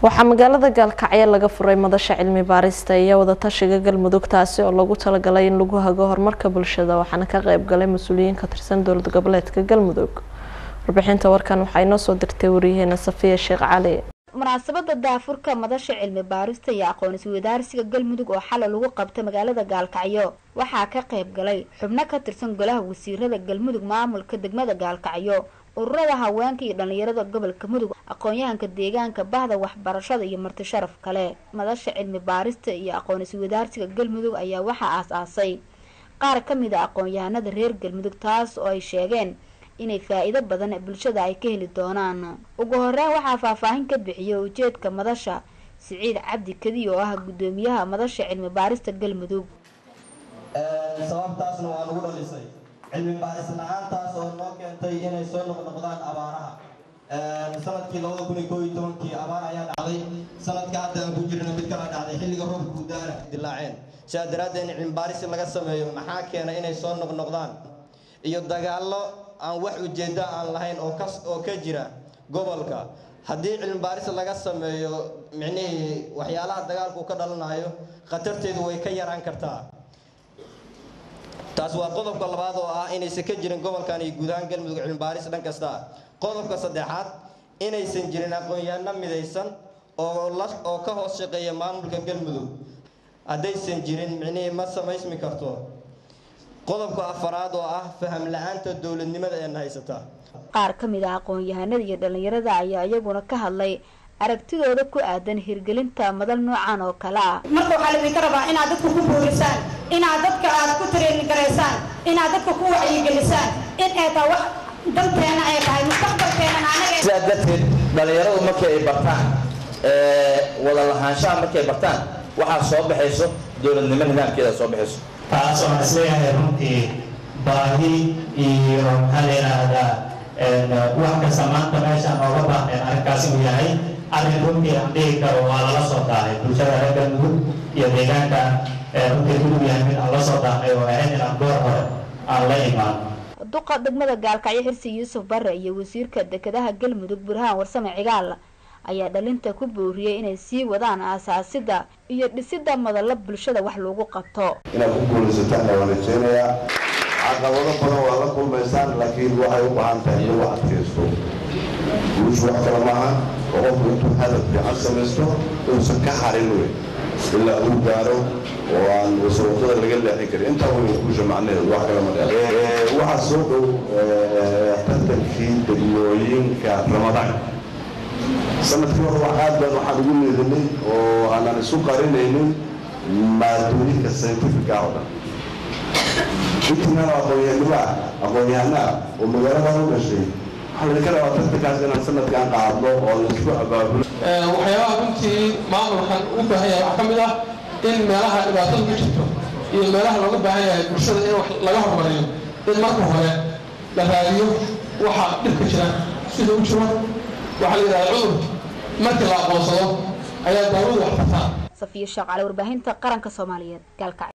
waxaa magaalada gaalkacyo laga furay madasha cilmi baarista iyo wadatashiga galmudug taasi oo lagu talagalay in lagu hago horumarka bulshada waxaana ka qeyb galay mas-uuliyiin ka tirsan dowlad goboleedka galmudug warbixinta warkan waxaa inoo soo dirtay wariyaheena safiya sheekh cali munaasabada daafurka madasha cilmi baarista iyo aqoon iswadaarsiga galmudug oo xalay lagu qabta magaalada gaalkacyo waxaa ka qeyb galay xubno ka tirsan golaha wasiirada galmudug maamulka degmada gaalkacyo ururada haweenka iyo dhalinyarada gobolka mudug aqoon-yahanka deegaanka bahda waxbarashada iyo marti sharaf kale madasha cilmi baarista iyo aqoon iswadaarsiga galmudug ayaa waxaa aas-aasay qaar ka mid a aqoon-yahanada reer galmudug taas oo ay sheegeen inay faa-iido badan bulshada ay ka heli doonaan ugu horeyn waxaa faahfaahin ka bixiyay ujeedka madasha siciid cabdi kadiy oo ah guddoomiyaha madasha cilmi baarista galmudug sababtaasna waa nagu dhalisay cilmi baaris la-aantaas oo noo keentay inay soo noqnoqdaan abaaraha sanadkii labada kun iyo koo iyo tobankii abaar ayaa dhacday sanadka hadda aan ku jirna mid kala dhacday xilliga roobka gudaana dilaaceen sidaa daraaddeed in cilmi baaris laga sameeyo maxaa keena inay soo noqnoqdaan iyo dagaallo aan wax ujeeddo aan lahayn oo kas oo ka jira gobolka haddii cilmi baaris laga sameeyo micnihii waxyaalaha dagaalku ka dhalanayo khatarteedu way ka yaraan kartaa taas waa qodobka labaad oo ah inaysan ka jirin gobolkan iyo guud ahaan galmudug cilmi baaris dhan kasta qodobka saddexaad inaysan jirin aqoon-yahanno midaysan oo la oo ka hoos shaqeeya maamulka galmudug haddaysan jirin micnihii ma samaysmi karto qodobka afaraad oo ah faham la-aanta dowladnimada ee na haysata qaar ka mid ah aqoon-yahanada iyo dhalinyarada ayaa iyaguna ka hadlay aragtidooda ku aadan hirgelinta madal noocan oo kale ah marka waxaa laydinka rabaa inaad dadka ku boorisaan inaad dadka aad ku tareeni garaysaan inaad dadka ku wacyigelisaan in ay tahay wax danteena ay tahay mustaqbalkeena anaga sidaa darteed dhalinyaradu markii ay bartaan wada lahaanshaha markay bartaan waxaa soo baxayso dowladnimo nidaamkeeda soo baxayso taas oo aan isleeyahay runtii baahi iyo maxaa la yidhaahdaa wax kasta maanta meeshaan ooga baahneen arrinkaasi uu yahay arrin runtii aan dhihi karo waa lala soo daahay bulshada reer galmudug iyo deegaanka runtii gudug yahay mid aan la soo daahnay oo ahayd inaan goor hore aan la imaan duqa degmada gaalkacyo xirsi yuusuf bare iyo wasiirka dekedaha galmudug burhaan warsame cigaal ayaa dhalinta ku booriyey inay sii wadaan aasaasida iyo dhisida madallo bulshada wax lagu qabto inaad ku guulaysataan waan rajeynayaa caqabado badan waa la kulmaysaan laakiin waxay u baahan tahay in lagu adkaysto guushu wax kale maaha oo qofku intuu hadaf fiican samaysto uusan ka harin wey ilaa uu gaaro oo aan wasawaqada laga leexin karin intaa wey guusha macnaheedu wax kale ma dheer waxaa soo dhow tartankii degmooyinka ramadaanka sanadkii hore wax aad baan waxaan ugu leedinay oo aanan isu qarinaynin maadooyinka scientifica oo dhan intiinaan aqoon-yahannimaa aqoon-yahanaa oo magaaladan u dhashay waxaa laydinka rabaa tartankaas inaan sanadkan qaadno oo laisku abaabulo waxyaabaha runtii maamulkan ugu baahan yahay waxaa ka mid ah in meelaha dhibaatada ku jirto iyo meelaha looga baahan yahay bulshada in wax laga horumariyo in marka hore la raadiyo waxa dhibka jira sida u jiro waxaa la yidhahdaa cudur markii la aqoonsado ayaa daawadu wax tartaa safiya sheekh cali warbaahinta qaranka soomaaliyeed gaalkacyo